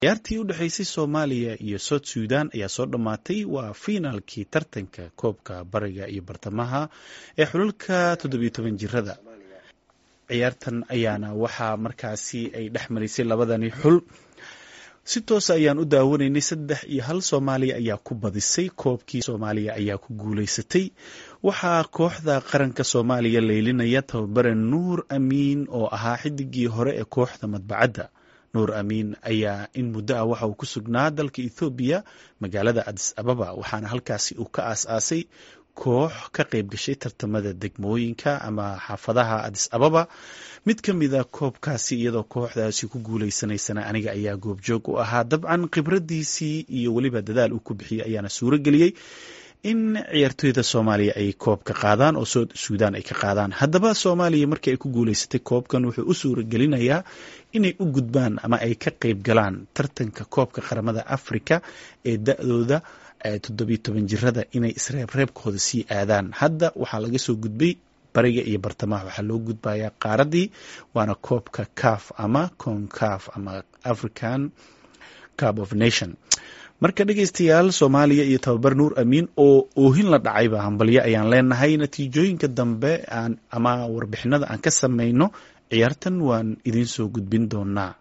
ciyaartii u dhexaysay soomaaliya iyo south sudan ayaa soo dhammaatay waa fiinaalkii tartanka koobka bariga iyo bartamaha ee xulalka toddobiyo toban jirada ciyaartan ayaana waxaa markaasi ay dhex marisay labadani xul si toosa ayaan u daawanaynay saddex iyo hal soomaaliya ayaa ku badisay koobkii soomaaliya ayaa ku guulaysatay waxaa kooxda qaranka soomaaliya leylinaya tababare nuur amiin oo ahaa xidigii hore ee kooxda madbacadda nuur amiin ayaa in muddo ah waxa uu ku sugnaa dalka ethoobiya magaalada adis ababa waxaana halkaasi uu ka aas-aasay koox ka qayb gashay tartamada degmooyinka ama xaafadaha adis ababa mid ka mida koobkaasi iyadoo kooxdaasi ku guuleysanaysana aniga ayaa goobjoog u ahaa dabcan khibradiisii iyo weliba dadaal uu ku bixiyey ayaana suuro geliyey in ciyaartoyda soomaaliya ay koobka qaadaan oo south sudan ay ka qaadaan haddaba soomaaliya markii ay ku guuleysatay koobkan wuxuu u suura gelinayaa inay u gudbaan ama ay ka qayb galaan tartanka koobka qaramada africa ee da-dooda toddobiyo toban jirada inay isreebreebkooda sii aadaan hadda waxaa laga soo gudbay bariga iyo bartamaha waxaa loo gudbayaa qaaradii waana koobka caf ama concaf ama african cup of nation marka dhegeystayaal soomaaliya iyo tababar nuur amiin oo oohin la dhacayba hambalyo ayaan leenahay natiijooyinka dambe ama warbixinada aan ka samayno ciyaartan waan idiin soo gudbin doonaa